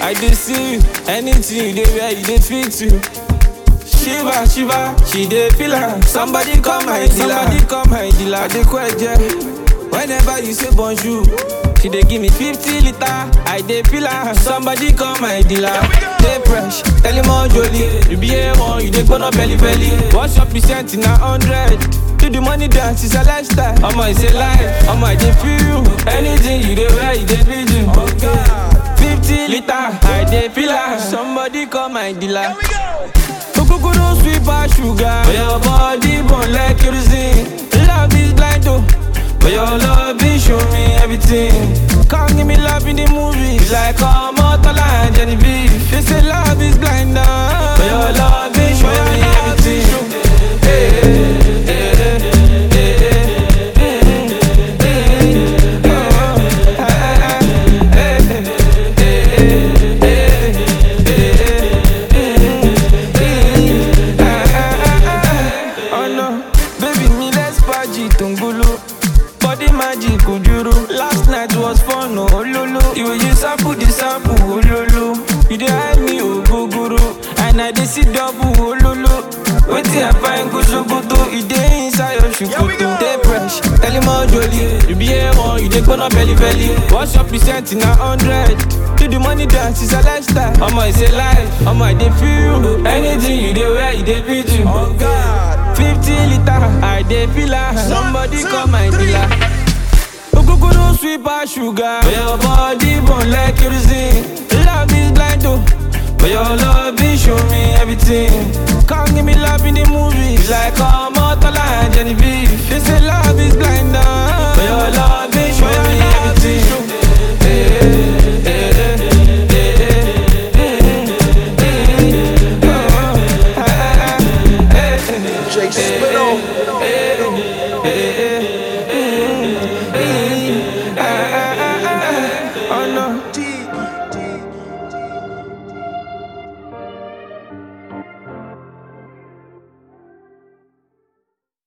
I dey see you. Anything you dey wear, you dey fit you. Shiva, Shiva, she dey feel am. Somebody come my dealer. Somebody come my dealer. I dey kweje. Whenever you say bonjour, she dey give me 50 liter. I dey feel am. Somebody come my dealer. Dey fresh, tell him all jolly. You be A1, you dey gbona belly belly. What's your percent in a hundred? Do the money dance, it's a lifestyle. Omo, it's a life. Omo, I dey feel you. Anything you dey wear, you dey feel you. Okay. 50 liter, I dey feel am. Somebody come my dealer. Okokoro sweet pass sugar. But your body burn like kerosene. Love is blind oh. But your love is show me everything. Come give me love in the movies. Like Omotola and Genevieve. They say love is blind oh. But your love is show me everything. Hey, hey, hey, hey, hey, hey, hey, oh, ah, ah, hey, Oh no, baby me let's party tungulu Body magic ojuru Last night was fun oh ololo You you sample the sample ololo You dey hide me ogogoro And I dey see double ololo Wetin I find go sokoto E dey inside your shukutu Dey fresh, tell him all jolly You be A1, you dey gbona belly belly What's your percent in a hundred? Do the money dance, it's a lifestyle Omo, it's a life Omo, I dey feel you Anything you dey wear, you dey fit you Oh God. 50 liter, I dey feel am. Somebody come my dealer. Okokoro sweet pass sugar. But your body burn like kerosene. Love is blind oh. But your love is show me everything. Come give me love in the movies. Like Omotola and Genevieve. They say love is blind.